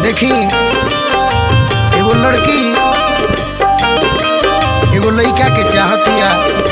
देखी एगो लड़की एगो लड़का के चाहतिया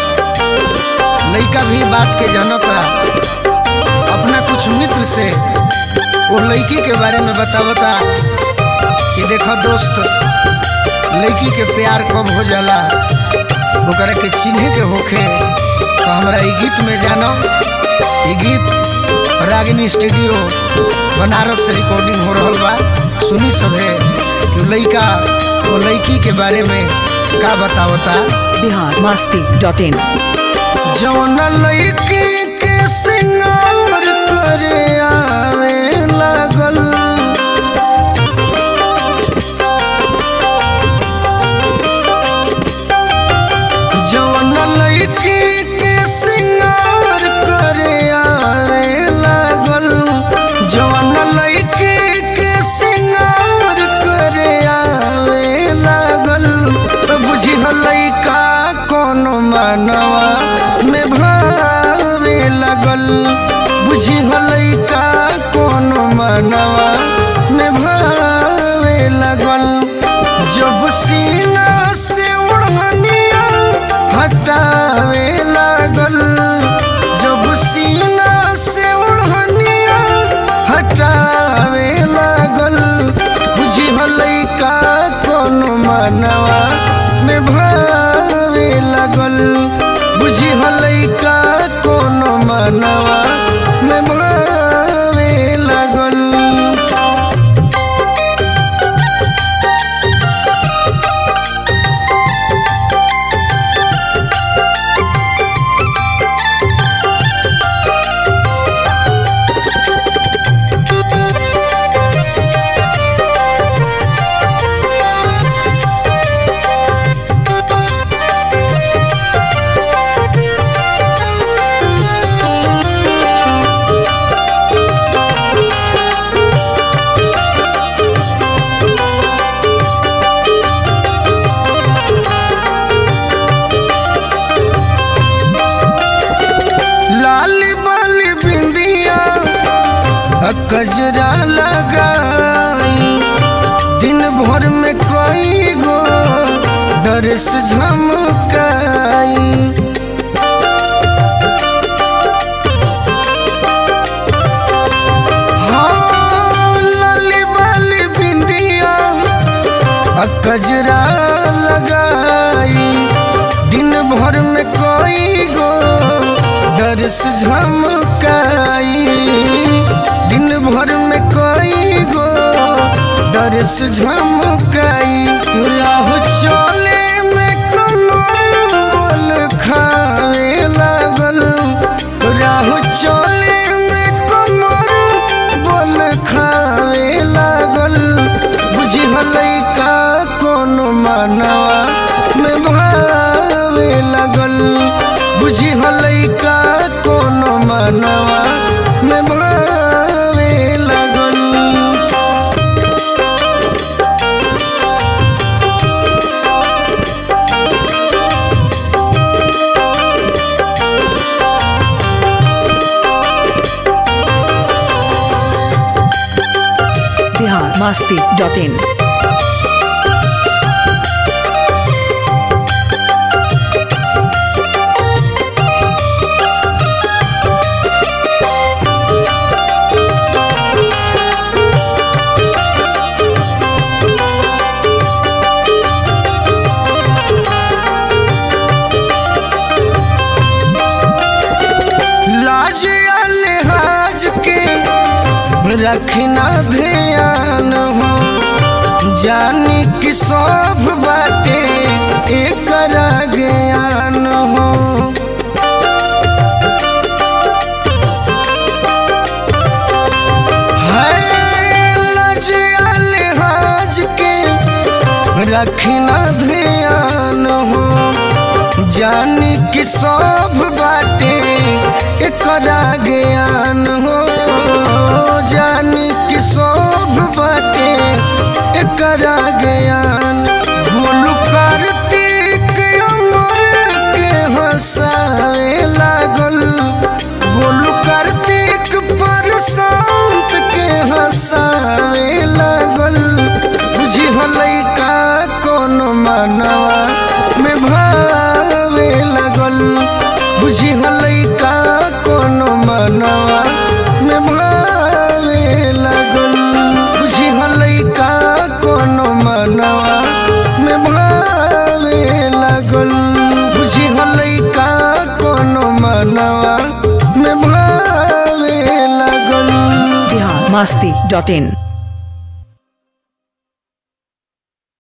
लड़का भी बात के जानता अपना कुछ मित्र से वो लड़की के बारे में बतावता कि देखो दोस्त लड़की के प्यार कब हो जाला ओकरा के चिन्हे के होखे तो हमरा ई गीत में जानो ई गीत रागिनी स्टूडियो बनारस से रिकॉर्डिंग हो रहल बा सुनी सभे कि लड़का वो लड़की के बारे में का बतावता बिहार मस्ती डॉट इन जौन लड़की के सिंगार करे आवे लागल जौन लड़की के सिंगार करे आवे लागल जौन लड़की के सिंगार करे आवे लागल तो बुझी लड़का कोनो मनवा में भावे लगल बुझी लड़का कोनो मनवा में भावे लगल जब सीना से ओढ़निया हटावे लागल जब सीना से ओढ़निया हटावे लागल बुझी लड़का कोनो मनवा में भावे लगल बुझी लड़का कोनो मनवा में भावे लगल लाली बाली बिंदिया आ कजरा लगाई दिन भर में कई गो डरेस झमकाई हाँ, लाली बाली बिंदिया आ कजरा लगाई दिन भर में कोई गो डर से झमकाई दिन भर में कोई गो डर से झमकाई राह चले में कमर बोल खावे लागल राह चले में कमर बोल खावे लागल बुझी लैका कोनो मनवा में भावे लगल बुझी लैका कोनो मनवा में भावे लगल बिहार मस्ती डॉट इन लाज या लिहाज के रखना ध्यान हो जानी कि सब बाटे एक ज्ञान हो है लाज या लिहाज के रखना ध्यान हो जानी कि सब बाटे एकरा ज्ञान हो जानी कि सब बाटे एकरा ज्ञान भूल कार्तिक अमर के हंसावे लागल भूल कार्तिक पर शांत के हंसावे लागल बुझी लइका कोनो मनवा में भावे लगल बुझी लइका कोनो मनवा में भावे लगल बुझी लइका कोनो मनवा में भावे लगल बिहार मस्ती डॉट इन